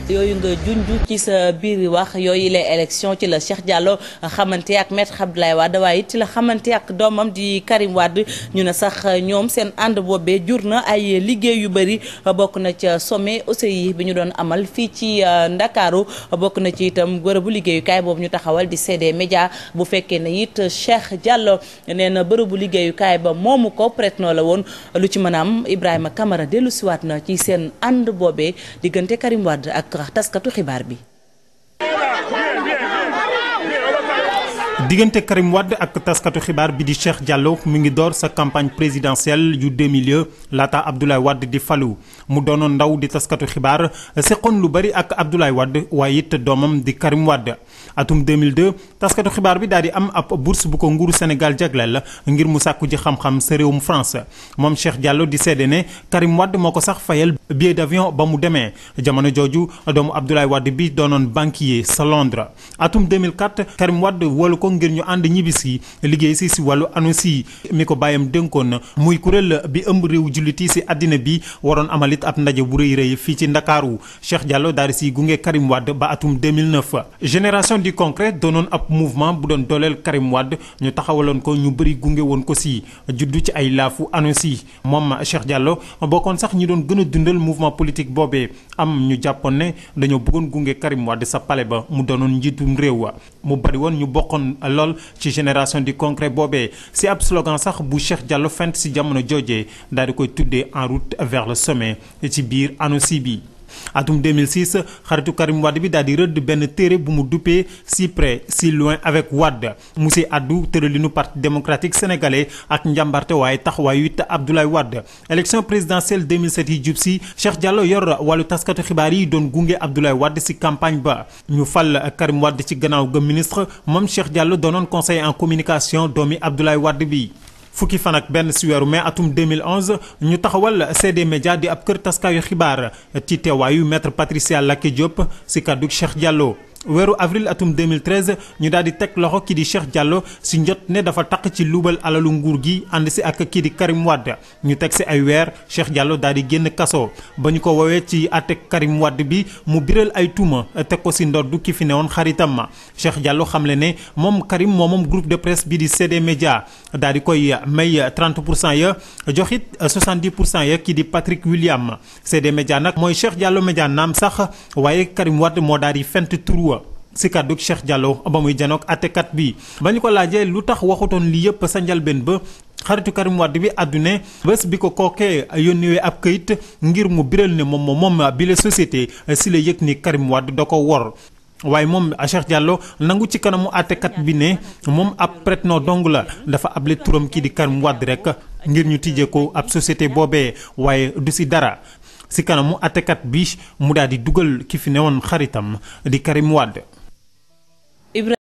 yooyu nga junj ci sa biir wax yooyu les élections ci la Cheikh Diallo xamante ak maître Abdoulaye Wade waaye it ci la xamante ak doomam di Karim Wade ñu ne sax ñoom seen ànd boobee jur na ay liggéey yu bëri bokk na ca sommet OCI bi ñu doon amal fii ci Ndakaaru bokk na ci itam bërëbu liggéeyukaay boobu ñu taxawal di CD Média bu fekkee ne it Cheikh Diallo nee na bërëbu liggéeyukaay ba moomu ko prête noo la woon lu ci mën a am Ibrahima Camara dellu siwaat na ci seen ànd boobee diggante Karim Wade ak taskatu xibaar bi. diggante Karim Wade ak taskatu xibaar bi di Cheikh Diallo mu ngi door sa campagne présidentielle yu 2000 laata Abdoulaye Wade di falu mu doonoon ndaw di taskatu xibaar seqoon lu bari ak Abdoulaye Wade waaye it doomam di Karim Wade atum 2002 taskatu xibaar bi daal di am ab bourse bu ko nguuru Sénégal jagleel ngir mu sàkku ji xam-xam sa réewum France moom Cheikh Diallo di seede ne Karim Wade moo ko sax fayal billet d'avion ba mu demee jamono jooju doomu Abdoulaye Wade bi doonoon banquier sa Londres atum 2004 Karim Wade wóolu ko ngir ñu ànd ñibbisi liggéey si si wàllu ANOCI mi ko bàyyam dénkoon muy kuréel bi ëmb réew jullit yi si àddina bi waroon amalit ab ndaje bu rëy rëy fii ci Ndakaaru Cheikh Diallo daal di si gunge Karim Wade ba atum 2009 génération du concret doonoon ab mouvement bu doon dooleel Karim Wade ñu taxawaloon ko ñu bëri gunge woon ko si juddu ci ay laafu ANOCI moom Cheikh Diallo bokkoon sax ñi doon gën a dundal mouvement politique boobee am ñu jàppoon ne dañoo bëggoon gunge Karim Wade sa pale ba mu doonoon njiitum réew wa mu bari woon ñu bokkoon lool ci génération du concret boobee si ab slogan sax bu Cheikh Diallo fent si jamono joojee daal di koy tuddee en route vers le sommet ci biir ANOCI bi atum 2006 xaritu Karim Wade bi daal di rëdd benn téere bu mu duppee si près si loin avec Wade mu si addu tëralinu parti démocratique sénégalais ak njàmbarte waaye taxawaayu it Abdoulaye Wade élection présidentielle 2007 yi jub si Cheikh Diallo yor wàllu taskatu xibaar yi doon gunge Abdoulaye Wade si campagne ba ñu fal Karim Wade ci gannaaw ga ministre moom Cheikh Diallo doonoon conseiller en communication doomi Abdoulaye Wade bi fukki fan ak benn si weeru mai atum 2011 ñu taxawal CD Média di ab kër taskaayu xibaar ci teewaayu maître Patricia Laké Diop si kàddu Cheikh Diallo weeru avril atum 2013 ñu daal di teg loxo kii di Cheikh Diallo si njot ne dafa taq ci luubal alalu nguur gi ànd si ak kii di Karim Wade ñu teg si ay weer Cheikh Diallo daal di génn kaso ba ñu ko woowee ci àtte Karim Wade bi mu biral ay tuuma teg ko si ndoddu ki fi newoon xaritam ma Cheikh Diallo xamle ne moom Karim moo moom groupe de presse bi di CD Média daal di koy may 30 pour cent ya joxit 70 pour cent ya kii di Patrick William CD Média nag mooy Cheikh Diallo Média naam sax waaye Karim Wade moo daal di fent tur si kàddu Cheikh Diallo ba muy janook àttekat bi ba ñu ko laajee lu tax waxutoon lii yëpp sa njalbeen ba xaritu Karim Wade bi àddune bés bi ko kookee yónniwee ab këyit ngir mu biral ne moom moom bi la société si la yëg ni Karim Wade da ko wor waaye moom Cheikh Diallo nangu ci kanamu àttekat bi ne moom ab prête-nom dong la dafa able turam kii di Karim Wade rek ngir ñu tijjee ko ab société boobee waaye du si dara si kanamu àttekat bi mu daal di dugal ki fi newoon xaritam di Karim Wade